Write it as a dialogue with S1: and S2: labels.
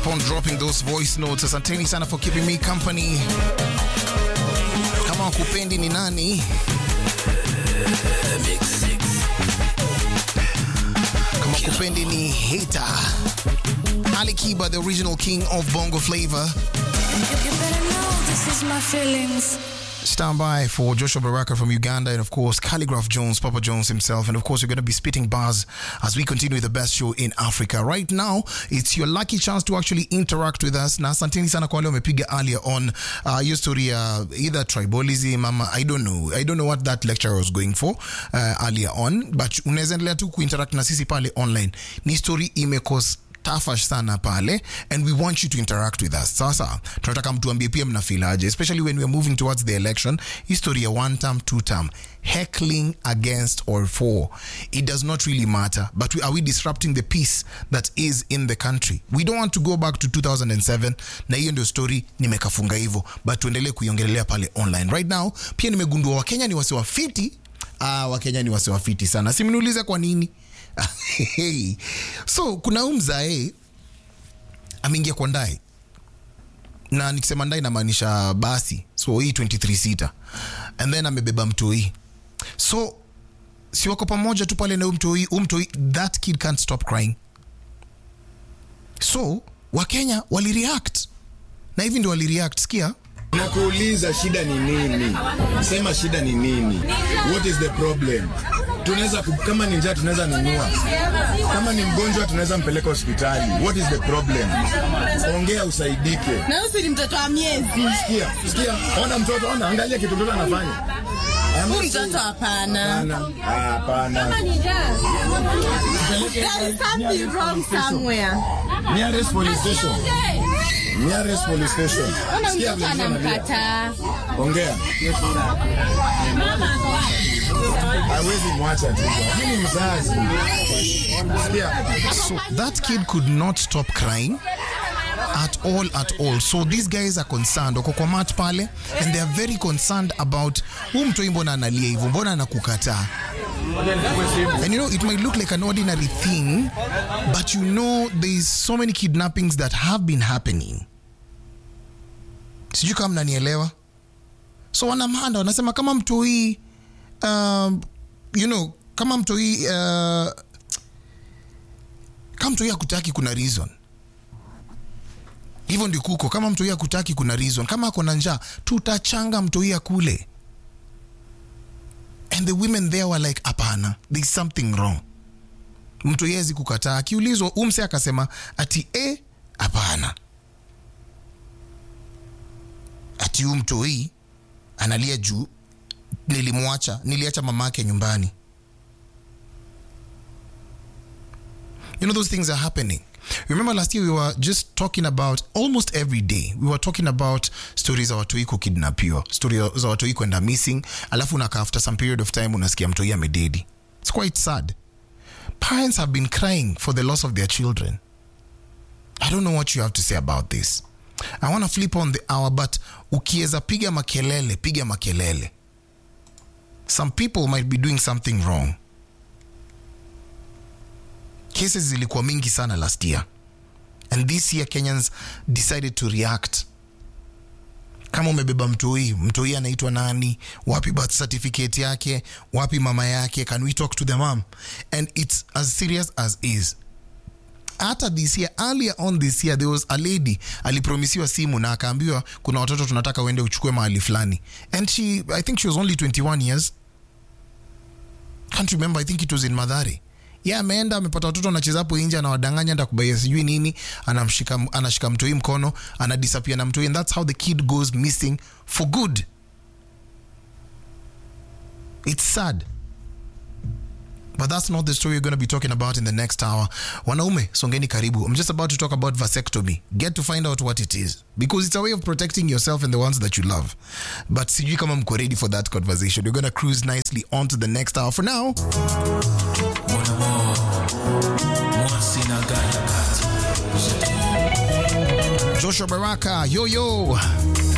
S1: keep on dropping those voice notes. Asanteni sana for keeping me company. Kama wakupendi ni nani? Kama kupendi ni hater. Ali Kiba, the original king of bongo flavor.
S2: You better know this is my feelings.
S1: Stand by for Joshua Baraka from Uganda and, of course, Calligraph Jones, Papa Jones himself. And, of course, we're going to be spitting bars as we continue with the best show in Africa. Right now, it's your lucky chance to actually interact with us. Na asanteni sana kwa wale wamepiga earlier on uh, hiyo story ya either tribalism ama I don't know. I don't know what that lecturer was going for uh, earlier on. But unaweza endelea tu kuinteract na sisi pale online. Ni story imekos tafash sana pale and we want you to interact with us sasa tunataka mtuambie pia mnafilaje especially when we're moving towards the election history ya one term two term heckling against or for it does not really matter but we, are we disrupting the peace that is in the country we don't want to go back to 2007 na hiyo ndio story nimekafunga hivyo but tuendelee kuiongelelea pale online right now pia nimegundua wakenya ni wasiwafiti ah, wakenya ni wasiwafiti sana simniulize kwa nini hey. so kuna huu mzae ameingia kwa ndai na nikisema ndai namaanisha basi so hii 23 sita and then amebeba mtoi so si wako pamoja tu pale na huyu mtoi huyu mtoi that kid can't stop crying so wakenya walireact na hivi ndio walireact sikia
S3: Nakuuliza shida ni nini? Sema shida ni nini? What is the problem? Tunaweza ku- kama ni njaa tunaweza nunua, kama ni mgonjwa tunaweza mpeleka hospitali. What is the problem? Ongea usaidike.
S4: na huyu si ni mtoto wa miezi
S3: Sikia, sikia, ona mtoto, ona, angalia kitu mtoto anafanya.
S4: huyu mtoto hapana
S3: Hapana, hapana.
S4: there is something wrong somewhere
S3: Nearest police station. Nearest police station.
S4: ona
S3: Sikia
S4: mtoto
S3: vile mtoto analia.
S4: anamkataa
S3: Ongea. Hawezi mwacha tu. Mimi ni mzazi. Sikia.
S1: so that kid could not stop crying at all at all so these guys are concerned wako kwa mat pale and they are very concerned about huu mtoi mbona analia hivyo mbona anakukataa and you know it might look like an ordinary thing but you know there's so many kidnappings that have been happening sijui kama mnanielewa so wanamanda wanasema kama mtoi um, you know kama mtoi uh, kama mtoi akutaki kuna reason hivyo ndi kuko kama mtoi akutaki kuna reason kama ako na njaa tutachanga mtoi akule and the women there were like hapana there's something wrong mtoi hawezi kukataa akiulizwa umse akasema ati e hapana ati huu mtoi analia juu nilimwacha niliacha mama yake nyumbani you know those things are happening remember last year we were just talking about almost every day we were talking about stories za watoi kukidnapiwa story za watoi kwenda missing alafu unaka after some period of time unasikia mtoi amededi it's quite sad parents have been crying for the loss of their children i don't know what you have to say about this i want to flip on the hour but ukiweza piga makelele piga makelele some people might be doing something wrong cases zilikuwa mingi sana last year and this year kenyans decided to react kama umebeba mtoi mtoi anaitwa nani wapi birth certificate yake wapi mama yake can we talk to the mom and it's as serious as is hata this year earlier on this year there was a lady alipromisiwa simu na akaambiwa kuna watoto tunataka uende uchukue mahali fulani and she i think she was only 21 years can't remember i think it was in madhari yeah, ameenda amepata watoto anacheza hapo nje anawadanganya anda kubaia sijui nini anamshika anashika mtoi mkono anadisapia na mtoi and that's how the kid goes missing for good it's sad But that's not the story we're going to be talking about in the next hour. Wanaume, songeni karibu. I'm just about to talk about vasectomy. Get to find out what it is. Because it's a way of protecting yourself and the ones that you love. But sijui kama mko ready for that conversation. We're going to cruise nicely on to the next hour. For now, Joshua Baraka, yo yo.